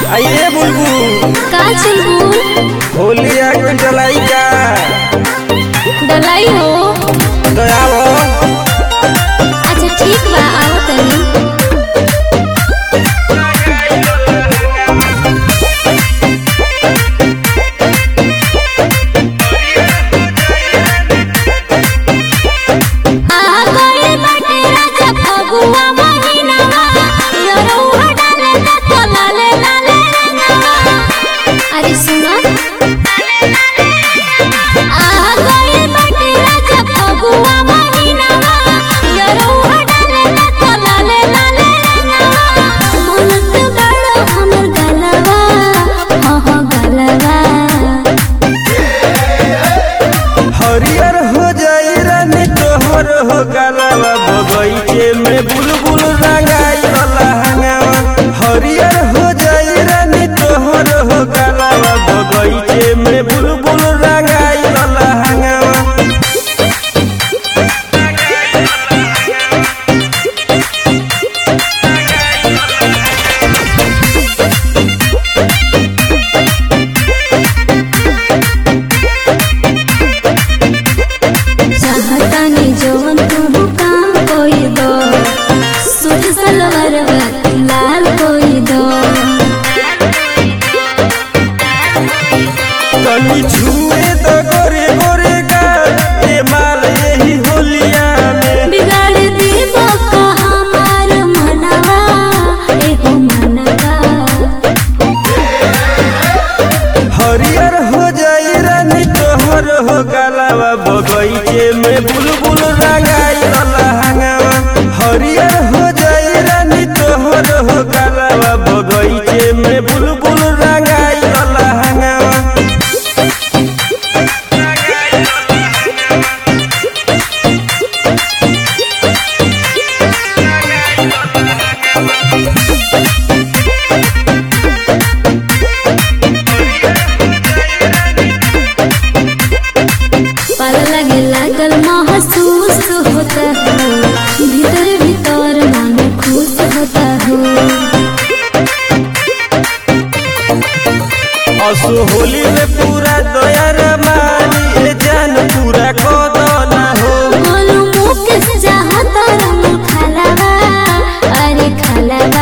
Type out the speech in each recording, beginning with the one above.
आइए बुलबुल का चुलबुल होली आ गई डलाई का डलाई हो तो आओ अच्छा ठीक बा आओ तनी आ गइल बाटे राजा फगुआ महिनावा यरौआ डाले ना तो लाले लाले रंगवा अरे सुनो आ गइल बाटे राजा फगुआ महिनावा यरौआ डाले ना तो लाले लाले रंगवा मनत बड़ो हमर गलवा हो हो गलवा हरियर हो जाई रानी तोहर हो गलावा बगीचे में बुलबुल रंगाई वाला हंगावा हरियर हो जाई रानी तोहर हो गलावा बगीचे में बुलबुल रंगाई वाला हंगावा चाहतानी जवन तू काम कोई दो सूट सलवार बाती लाल कोई दो कनी छुए तो गोरे गोरे गाल ये माल यही होलिया में बिगाड़ दीबो का हमार मनवा एगो मनवा हरियर हो जाई रानी तोहर हो गलावा बगीचे में बुलबुल रंगाई वाला हंगावा हरियर हो जाई रानी तोहर हो गलावा बगीचे में बुलबुल रंगाई वाला हंगावा पल लगे लागल महसूस होता हो भीतर भीतर मन खुश होता हो असो होली में पूरा दया रमानी ए जान पूरा कोदना हो गोलू मुख चाहता रंग खलवा अरे खलवा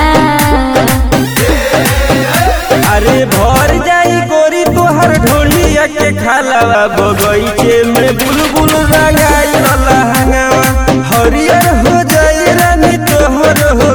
अरे भर जाई गोरी तोहर ढोलिया के खालावा बगीचे में बुलबुल रंगाई वाला हंगावा हरियर हो जाई रानी तोहर हो